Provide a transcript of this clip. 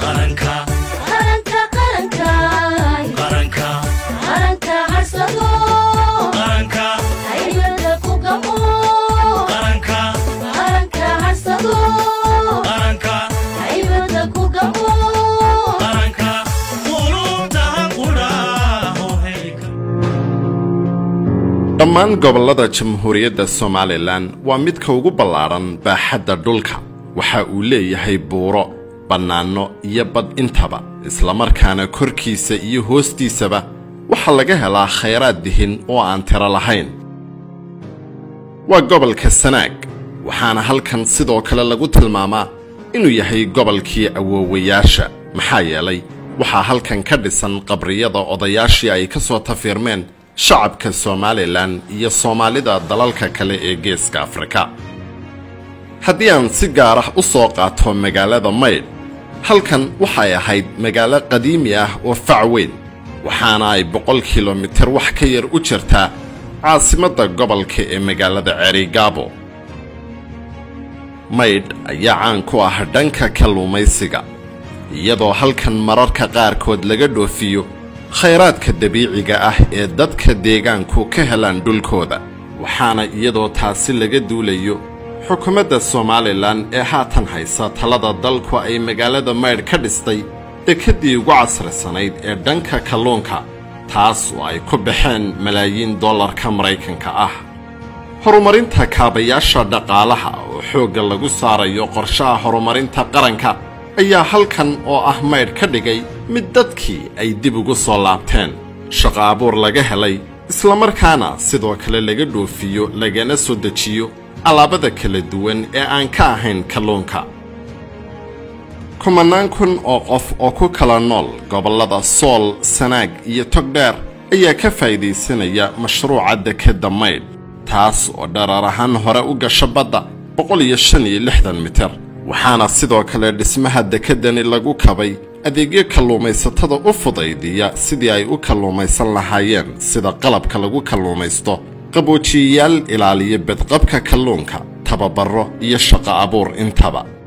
qaranka qaranka qarankaay qaranka qaranka harsado qaranka haybada ku gamo qaranka qaranka harsado qaranka haybada ku gamo qaranka qulubtahan qudhaaho heyka dhammaan gobollada jamhuuriyadda somalilan waa midka ugu ballaadhan baaxadda dhulka waxa uu leeyahay buuro bannaanno iyo bad intaba islamarkaana korkiisa iyo hoostiisaba waxaa laga helaa khayraad dihin oo aan tiro lahayn waa gobolka sanaag waxaana halkan sidoo kale lagu tilmaamaa inuu yahay gobolkii awoowayaasha maxaa yeelay waxaa halkan ka dhisan qabriyada odayaashii ay ka soo tafiirmeen shacabka somalilan iyo soomaalida dalalka kale ee geeska afrika haddii aan si gaar ah u soo qaato magaalada maydh halkan waxay ahayd magaalo qadiimi ah oo fac weyn waxaana ay boqol kilomitir wax ka yar u jirtaa caasimadda gobolka ee magaalada ceerigaabo maydh ayaa caan ku ah dhanka kalluumaysiga iyadoo halkan mararka qaarkood laga dhoofiyo khayraadka dabiiciga ah ee dadka deegaanku ka helaan dhulkooda waxaana iyadoo taasi laga duulayo xukuumadda somalilan ee haatan haysa talada dalku ay magaalada maydh ka dhistay dekeddii ugu casrisanayd ee dhanka kalluunka taas oo ay ku baxeen malaayiin dollarka maraykanka ah horumarinta kaabayaasha dhaqaalaha oo xoogga lagu saarayo qorshaha horumarinta qaranka ayaa halkan oo ah maydh ka dhigay mid dadkii ay dib ugu soo laabteen shaqo abuur laga helay islamarkaana sidoo kale laga dhoofiyo lagana soo dejiyo alaabada kala duwan ee aan ka ahayn kalluunka kumanaan kun oo qof oo ku kala nool gobollada sool sanaag iyo togdheer ayaa ka faa'iidaysanaya mashruuca dekedda maydh taas oo dharar ahaan hore u gasha badda boqol iyo shan iyo lixdan mitir waxaana sidoo kale dhismaha dekeddani lagu kabay adeegyo kalluumaysatada u fudaydiya sidii ay u kalluumaysan lahaayeen sida qalabka lagu kalluumaysto qaboojiyayaal ilaaliya bedqabka kalluunka tababaro iyo shaqo abuur intaba